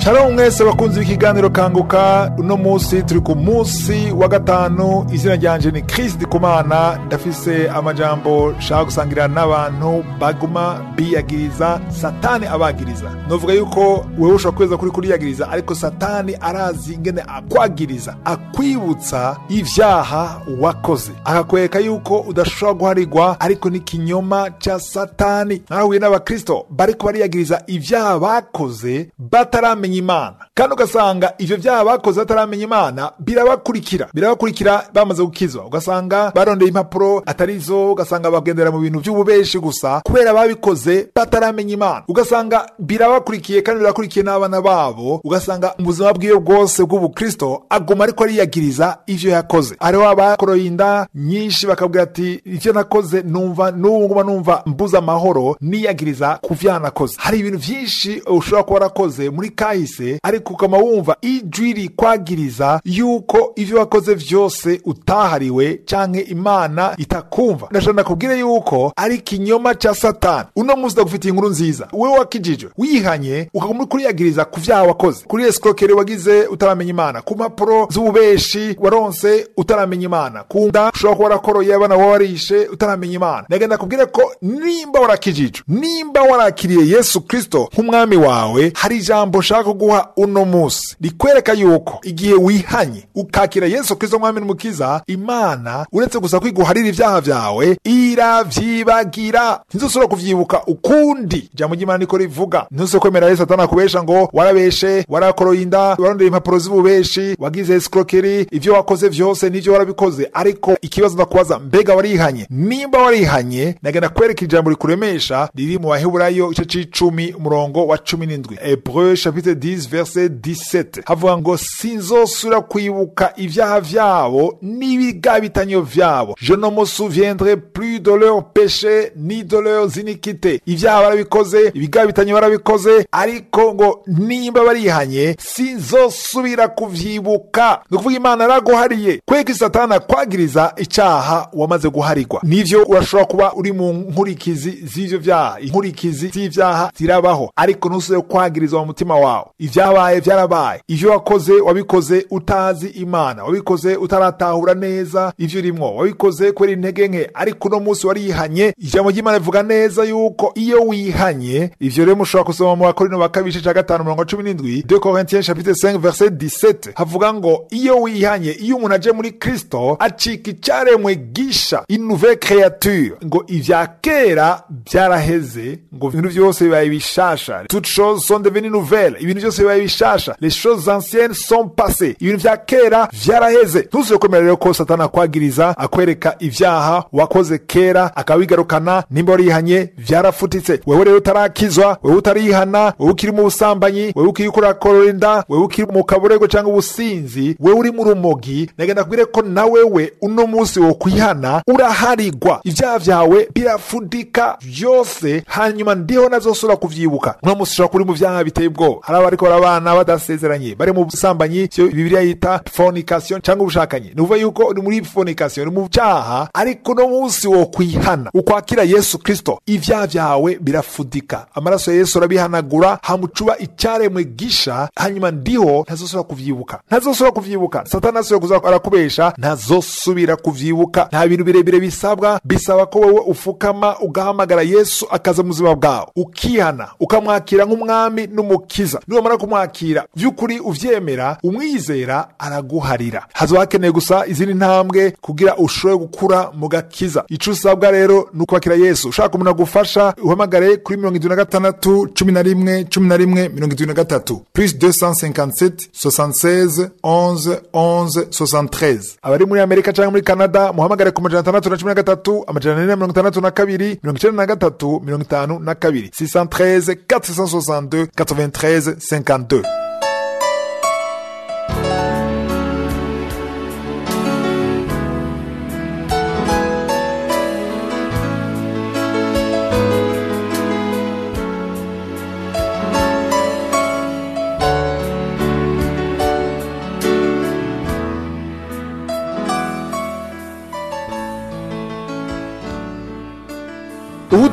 Shalom mwese bakunzi b'ikiganiro kanguka uno munsi turi ku munsi wa gatanu izina ryanje ni Chris Dikumana ndafise amajambo shaka gusangira n'abantu baguma biyagiriza satani abagiriza novuga yuko wewe ushobora kweza kuri kuriyagiriza ariko satani arazi ingene akwagiriza akwibutsa ivyaha wakoze akakwereka yuko udashobora guharigwa ariko ni kinyoma ca satani narahuye n'abakristo bariko bariyagiriza ivyaha bakoze bataramenya imana kandi ugasanga ivyo vyaha bakoze bataramenya imana birabakurikira birabakurikira bamaze gukizwa ugasanga barondeye impapuro atarizo ugasanga bagendera mu bintu vy'ububeshi gusa kubera babikoze bataramenya imana ugasanga birabakurikiye kandi birakurikiye n'abana babo ugasanga mu buzima bwiwe bwose bw'ubukristo aguma ariko ariyagiriza ivyo yakoze hariho abakoroye inda nyinshi bakabwira ati ivyo nakoze numva n'ubu nguma numva mbuza amahoro niyagiriza ku vyaha nakoze hari ibintu vyinshi ushobora kuba warakoze muri kahise ariko ukama wumva ijwi rikwagiriza yuko ivyo wakoze vyose utahariwe canke imana itakumva ndashaka nakubwire yuko ari ikinyoma ca satani uno munsi ndagufitiye inkuru nziza wewe wakijijwe wihanye ukaguma uri kuriyagiriza ku vyaha wakoze kuri escroquerie wagize utaramenya imana ku mpapuro z'ububeshi waronse utaramenya imana ku nda ushobora kuba warakoroye abana wawe warishe utaramenya imana ndagenda kubwire ko nimba warakijijwe nimba warakiriye yesu kristo nk'umwami wawe hari ijambo nshaka kuguha uno munsi rikwereka yuko igihe wihanye ukakira yesu kristo mwami n'umukiza imana uretse gusa kwiguharira ivyaha vyawe iravyibagira ntizosubira kuvyibuka ukundi ijambo ry'imana niko rivuga ntuzose kwemera yesu atana kubesha ngo warabeshe warakoroye inda warondeye impapuro z'ububeshi wagize escroquerie ivyo wakoze vyose nivyo warabikoze ariko ikibazo ndakubaza mbega warihanye nimba warihanye nagenda kwereka ijambo rikuremesha riri mu baheburayo igice c'icumi umurongo wa cumi n'indwi hebreu chapitre 10 verset 17 havuga ngo sinzosubira kwibuka ivyaha vyabo n'ibigabitanyo vyabo je ne me souviendrai plus de leurs péchés ni de leurs iniquités ivyaha barabikoze ibigabitanyo barabikoze ariko ngo nimba barihanye sinzosubira kuvyibuka ni ukuvuga imana yaraguhariye kweka satani akwagiriza icaha wamaze guharigwa nivyo urashobora kuba uri mu nkurikizi z'ivyo vyaha inkurikizi z'ivyaha zirabaho ariko ntusubire kwagirizwa mu mutima wawe ivyabaye vyarabaye ivyo wakoze wabikoze utazi imana wabikoze utaratahura neza ivyo urimwo wabikoze kubera intege nke ariko uno munsi warihanye ijambo ry'imana rivuga neza yuko iyo wihanye ivyo rero mushobora gusoma mu bakorino ba kabiri igice ca gatanu mirongo cumi n'indwi de corinthiens chapitre 5 verset 17 havuga ngo iyo wihanye iyo umuntu aje muri kristo acika icaremwe gisha une nouvelle créature ngo ivya kera vyaraheze ngo ibintu vyose bibaye bishasha toutes choses sont devenues nouvelles ibintu vyose bibaye bishasha les choses anciennes sont passées ibintu vya kera vyaraheze ntuzire kwemera rero ko satani akwagiriza akwereka ivyaha wakoze kera akabigarukana nimba warihanye vyarafutitse wewe rero utarakizwa wewe utarihana wewe ukiri mu busambanyi wewe ukiri kurakorora inda wewe ukiri mu kaburego cyangwa ubusinzi wewe uri mu rumogi nagenda kubwire ko na wewe uno munsi wo kwihana uraharigwa ivyaha vyawe birafudika vyose hanyuma ndiho nazosubira kuvyibuka uno munsi ushobora kuri mu vyaha biteye ubwoba hari abariko barabana badasezeranye bari mu busambanyi vyo bibiliya yita fornication cyangwa ubushakanyi ni ukuvuga yuko uri muri fornication uri mu vyaha ariko uno munsi wo kwihana ukwakira yesu kristo ivyaha vyawe birafudika amaraso ya yesu arabihanagura hamucuba icyaremwe gisha hanyuma ndiho ntazosubira kuvyibuka ntazosubira kuvyibuka satani asubira kuza arakubesha ntazosubira kuvyibuka nta bintu birebire bisabwa bisaba ko wewe ufukama ugahamagara yesu akaza mu buzima bwawe ukihana ukamwakira nk'umwami n'umukiza niwamara kumwakira vy'ukuri uvyemera umwizera araguharira hazoba hakeneye gusa izindi ntambwe kugira ushobore gukura mu gakiza ico usabwa rero ni ukwakira yesu ushaka umuntu agufasha uhamagare kuri mirongo indwi na gatandatu cumi na rimwe cumi na rimwe mirongo indwi na gatatu plus 257 76 11 11 73 abari muri amerika cyangwa muri canada muhamagare ku majana atandatu na cumi na gatatu amajana ane na mirongo itandatu na kabiri mirongo icenda na gatatu mirongo itanu na kabiri 613 462 93 52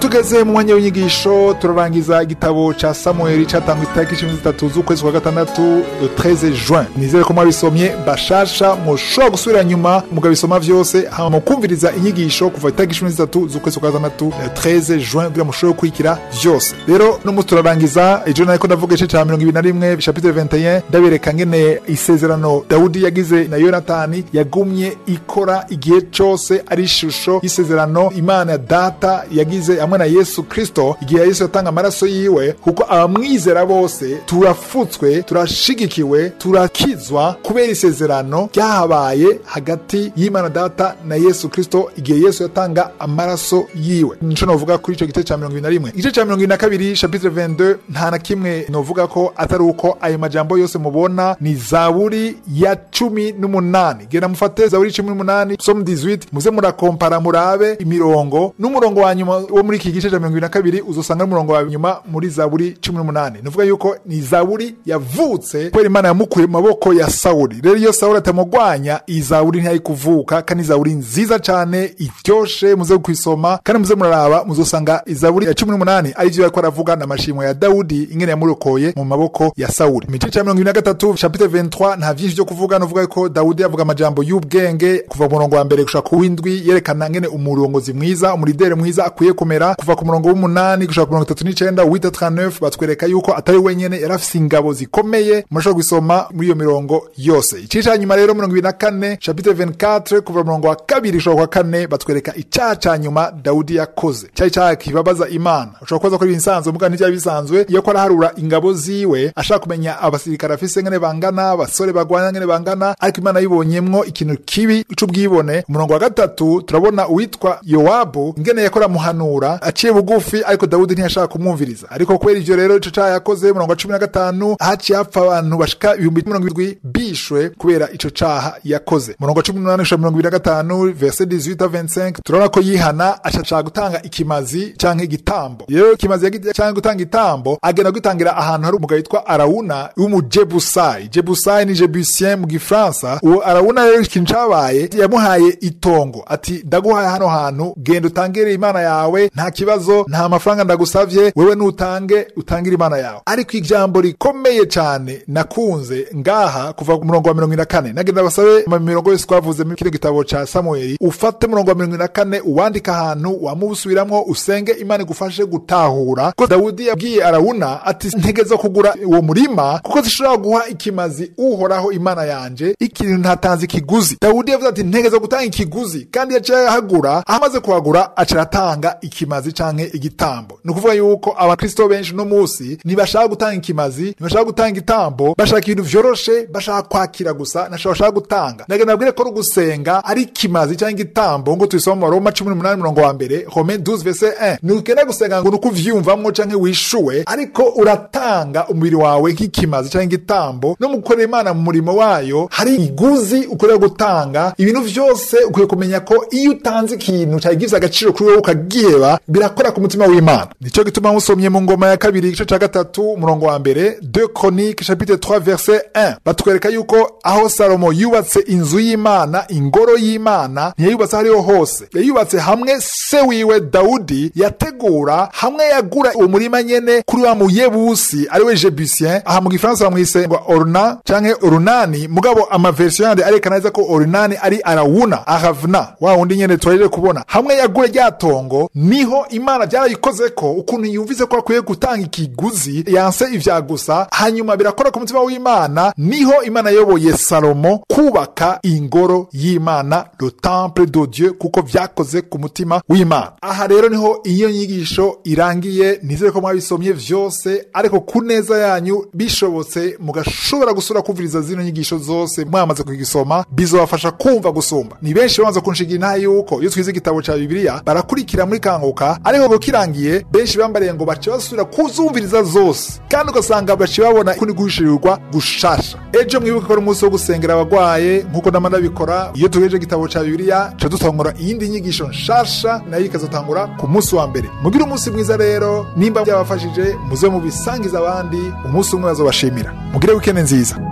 tugeze mu mwanya w'inyigisho turarangiza igitabo ca samueli catangwa itariki cumi zitatu z'ukwezi kwa gatandatu le 13 juin nizere ko mwabisomye bashasha mushobora gusubira nyuma mugabisoma vyose hama mukumviriza inyigisho kuva itariki cumi zitatu z'ukwezi kwa gatandatu le 13 juin kugira mushobore gukurikira vyose rero no musi turarangiza ejo nariko ndavuga igice ca mirongo ibiri na rimwe chapitre 21 ndabereka ngene isezerano dawudi yagize na yonatani yagumye ikora igihe cose ari ishusho y'isezerano imana ya data yagize hamwe na yesu kristo igihe yesu yatanga amaraso yiwe kuko abamwizera bose turafutswe turashigikiwe turakizwa kubera isezerano ryahabaye hagati y'imana data na yesu kristo igihe yesu yatanga amaraso yiwe nico novuga kuri ico gice ca mirongo ibiri na rimwe igice ca mirongo ibiri na kabiri chapitre 22 nta na kimwe novuga ko atari uko ayo majambo yose mubona ni zaburi ya cumi n'umunani genda mufate zaburi cumi n'umunani somu 18 muze murakompara murabe imirongo n'umurongo wa nyuma wo muri iki gice ca mirongo ibiri na kabiri uzosanga n'umurongo wa nyuma muri zaburi cumi n'umunani nuvuga yuko ni zaburi yavutse kubera imana yamukuye mu maboko ya sawuli rero iyo sawuli atamugwanya iyi zaburi ntiyari kuvuka kandi zaburi nziza cane iryoshe muze kuyisoma kandi muze muraraba muzosanga izaburi ya cumi n'umunani ari vyo yariko aravuga n'amashimwe ya dawudi ingene yamurokoye mu maboko ya sawuli mu gice ca mirongo ibiri na gatatu chapitre 23 nta vyinshi vyo kuvuga novuga ko dawudi yavuga amajambo y'ubwenge kuva mu murongo wa mbere gushika ku w'indwi yerekana ngene umurongozi mwiza umuridere mwiza akwiye kumera kuva ku murongo w'umunani gushika ku mirongo itatu n'icenda wita 39 batwereka yuko atari wenyene yari afise ingabo zikomeye murashobora gusoma muri iyo mirongo yose igice ca nyuma rero mirongo ibiri na kane chapitre 24 kuva murongo wa kabiri gushika kwa kane batwereka icaha ca nyuma dawudi yakoze cari icaha kibabaza imana ushobora kubaza ko ari ibisanzwe muga ntivyari bisanzwe iyo ko araharura ingabo ziwe ashaka kumenya abasirikare afise ngene bangana abasore bagwana ngene bangana ariko imana yibonyemwo ikintu kibi c'ubwibone umurongo wa gatatu turabona uwitwa yowabu ingene yakora muhanura aciye bugufi ariko dawudi ntiyashaka kumwumviriza ariko kubera ivyo rero ico caha yakoze umurongo wa cumi na gatanu haciye hapfa abantu bashika ibihumbi mirongo irindwi bishwe kubera ico caha yakoze umurongo wa cumi n'umunani gushika mirongo ibiri na gatanu verse 18 25 turabona ko yihana ashashaka gutanga ikimazi canke igitambo rero ikimazi canke gutanga itambo agenda gutangira ahantu hari umugabo yitwa arawuna w'umujebusayi jebusayi ni jebusien mu gifaransa uwo arawuna rero ikintu cabaye yamuhaye itongo ati ndaguhaye hano hantu genda utangire imana yawe nta kibazo nta mafaranga ndagusavye wewe nutange utangire imana yawe ariko ijambo rikomeye cane nakunze ngaha kuva ku murongo wa mirongo ine na kane nagenda basabe mu mirongo yose twavuze muri kino gitabo ca samueli ufate umurongo wa mirongo ine na kane uwandika ahantu wamubusubiramwo usenge imana igufashe gutahura ko dawudi yabwiye arawuna ati ntegeza kugura uwo murima kuko zishobora guha ikimazi uhoraho imana yanje ikintu ntatanze ikiguzi dawudi yavuze ati ntegeza gutanga ikiguzi kandi yaciye ahagura aho amaze kuhagura aca aratanga ikimazi canke igitambo ni ukuvuga yuko abakristo benshi uno munsi ntibashaka gutanga ikimazi ntibashaka gutanga igitambo bashaka ibintu vyoroshe bashaka kwakira gusa ntashobora bashaka gutanga nagenda nabwire ko ari ugusenga ari ikimazi canke igitambo ngo tubisoma mu baroma cumi n'umunani murongo wa mbere home 12 verse 1 ntukenda gusenga ngo nuko uvyiyumvamwo canke wishuwe ariko uratanga umubiri wawe nk'ikimazi canke igitambo no mu gukorera imana mu murimo wayo hari iguzi ukorera gutanga ibintu vyose ukwiye kumenya ko iyo utanze ikintu cagize agaciro kuri wowe ukagiheba birakora ku mutima w'imana nico gituma musomye mu ngoma ya kabiri igice ca gatatu umurongo wa mbere 2 chronique chapitre 3 verset 1 batwereka yuko aho salomo yubatse inzu y'imana ingoro y'imana ntiyayubatse hariho hose yayubatse hamwe se wiwe dawudi yategura hamwe yagura uwo murima nyene kuri wa muyebusi ariwe jebusien aha mu gifaransa bamwise ngo oruna canke orunani mugabo amaversion yandi arekana neza ko orunani ari arawuna ahavna wa wundi nyene twarire kubona hamwe yagura rya tongo niho imana byarayikoze ko ukuntu yumvise ko akwiye gutanga ikiguzi yanse ivya gusa hanyuma birakora ku mutima w'imana niho imana yayoboye salomo kubaka ingoro y'imana le temple de dieu kuko vyakoze ku mutima w'imana aha rero niho iyo nyigisho irangiye nizere ko mwabisomye vyose ariko ku neza yanyu bishobotse mugashobora gusura kumviriza zino nyigisho zose mwamaze kugisoma bizobafasha kumva gusumba ni benshi bamaze kunshigira intaha yuko iyo twize igitabo ca bibiliya barakurikira muri kanguka ariko ngo kirangiye benshi bambariye ngo bace basubira kuzumviriza zose kandi ugasanga bace babona kundi guhishirirwa gushasha ejo mwibuke ko ari umunsi wo gusengera abagwaye nk'uko nama ndabikora iyo tugejeje igitabo ca bibiliya ca dutangura iyindi nyigisho nshasha nayo ikazotangura ku munsi wa mbere mugire umunsi mwiza rero nimba byabafashije muze mubisangiza abandi umunsi umwe bazobashimira mugire wikende nziza